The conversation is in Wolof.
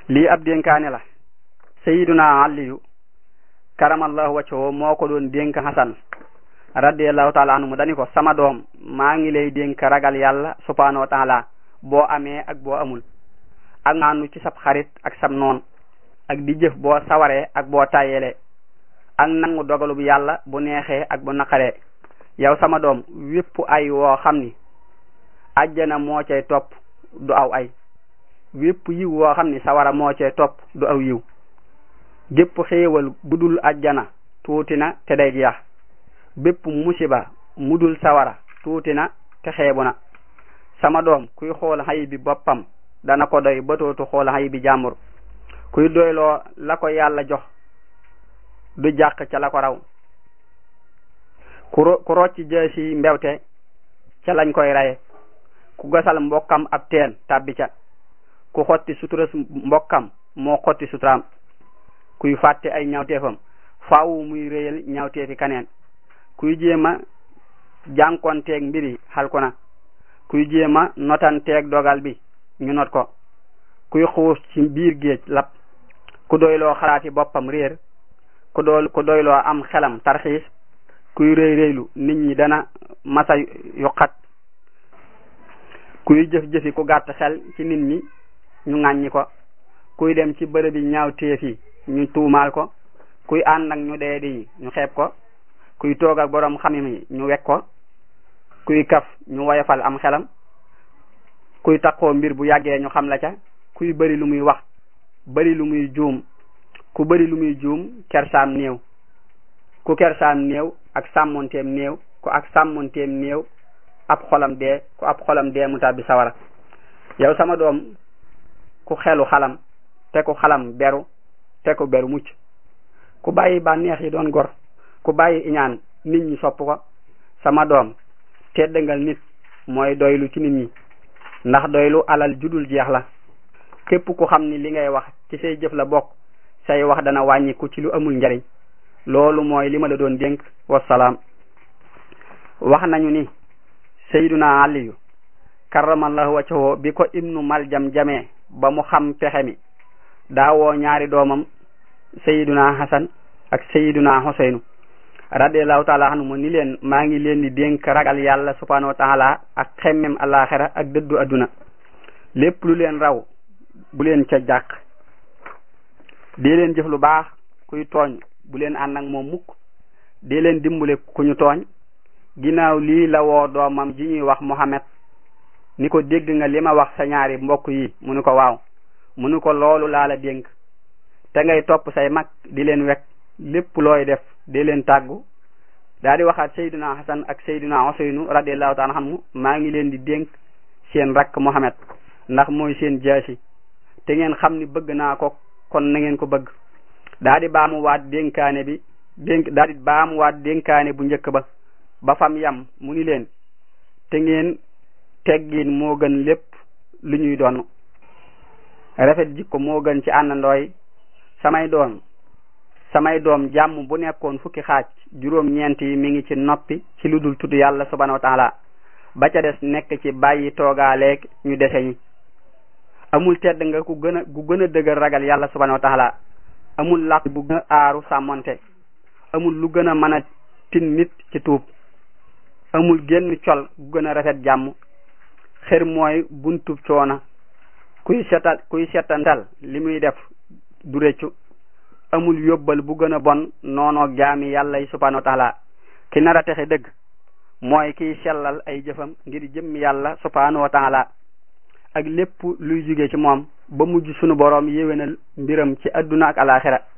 lii ab dénkaane la sayiduna aliyu karamallahu wacco moo ko doon dénk hasan radiallahu taala anhu mu dani ko sama doom maa ngi lay dénk ragal yàlla subhanahu wa taala boo amee ak boo amul ak maanu ci sab xarit ak sab noon ak di jëf boo sawaree ak boo tàyyelee ak nangu dogalu bu yàlla bu neexee ak bu naqaree yow sama doom wépp ay woo xam ni ajjana moo cay topp du aw ay wépp yiw woo xam ni sawara moo cay topp du aw yiw gépp xéewal gudul ajjana tuuti na te day jeex bépp musiba mudul sawara tuuti na te xeebu na sama doom kuy xool xay bi boppam dana ko doy batootu xool xay bi jàmbur kuy doyloo la ko yàlla jox du jàq ca la ko raw ku ro ku rocc jësi mbewte ca lañ koy raye ku gasal mbokkam ab teen tàbbi ca ku xotti sutura mbokkam moo xotti suturaam kuy fàtte ay ñawteefam faawu muy réyal ñawteefi kaneen kuy jéema jànkonteeg mbiri xalku na kuy jéema notanteeg dogal bi ñu not ko kuy xuus ci biir géej lap ku doyloo xalaati boppam réer ku dool ku doyloo am xelam tarxiis kuy rëy rëylu nit ñi dana masa yuqat kuy jëf-jëfi ku gàtt xel ci nit ñi ñu ŋàññi ko kuy dem ci bërëbi ñaaw téefi ñu tuumaal ko kuy ànd ak ñu dee di ñu xeeb ko kuy toog ak boroom xamim yi ñu wekk ko kuy kaf ñu woyofal am xelam kuy takkoo mbir bu yàggee ñu xam la ca kuy bëri lu muy wax bëri lu muy juum ku bëri lu muy juum kersaam néew ku kersaam néew ak sàmmonteem néew ku ak sàmmonteem néew ab xolam dee ku ab xolam dee mu tàbbi sawara yow sama doom ku xelu xalam te ku xalam beru te ku beru mucc ku bàyyi bànneex yi doon gor ku bàyyi iñaan nit ñi sopp ko sama doom teddangal nit mooy doylu ci nit ñi ndax doylu alal judul jeex la képp ku xam ni li ngay wax ci say jëf la bokk say wax dana wàññiku ci lu amul njariñ loolu mooy li ma la doon dénk wasalaam wax nañu ni sayduna aliyu karamallahu wajhahu bi ko ibnu maljam jamee ba mu xam pexe mi daawoo ñaari doomam sayiduna hasan ak sayiduna huseynu radiallahu taala anhu mu ni leen maa ngi leen di dénk ragal yàlla subhanahu wa taala ak xemmem alaxira ak dëddu adduna lépp lu leen raw bu leen ca jàq dee leen jëf lu baax kuy tooñ bu leen ànd ak moom mukk dee leen dimbale ku ñu tooñ ginnaaw lii la woo doomam ji ñuy wax Muhammad ni ko dégg nga li ma wax sa ñaari mbokk yi mu ni ko waaw mu ni ko loolu laa la dénk te ngay topp say mag di leen wekk lépp looy def di leen tàggu daa di waxaat Seydina Hasan ak Seydina Useynu radiallahu taala anhu maa ngi leen di dénk seen rakk Muhammad ndax mooy seen jaasi te ngeen xam ni bëgg naa ko kon na ngeen ko bëgg daa di baamu waat dénkaane bi dénk daa di baamu waat dénkaane bu njëkk ba ba fam yam mu ni leen te ngeen teggin moo gën lépp lu ñuy doon rafet jikko moo gën ci àndandooy samay doom samay doom jàmm bu nekkoon fukki xaaj juróom ñeent yi mi ngi ci noppi ci lu dul tudd yàlla subhanahu wa taala ba ca des nekk ci bàyyi toogaaleeg ñu dese ñi amul tedd nga ku gën a gu gën a dëgër ragal yàlla subhanahu wa taala amul làq bu gën a aaru sàmmonte amul lu gën a mën a tin nit ci tuub amul génn col gu gën a rafet jàmm xër mooy buntub coona kuy setal kuy setantal li muy def du réccu amul yóbbal bu gën a bon noonoog jaami yàlla yi subhanahu wa taala ki nar a texe dëgg mooy kiy sellal ay jëfam ngir jëm yàlla subhanahu wa taala ak lépp luy jóge ci moom ba mujj sunu boroom yéwénal mbiram ci adduna ak alaxira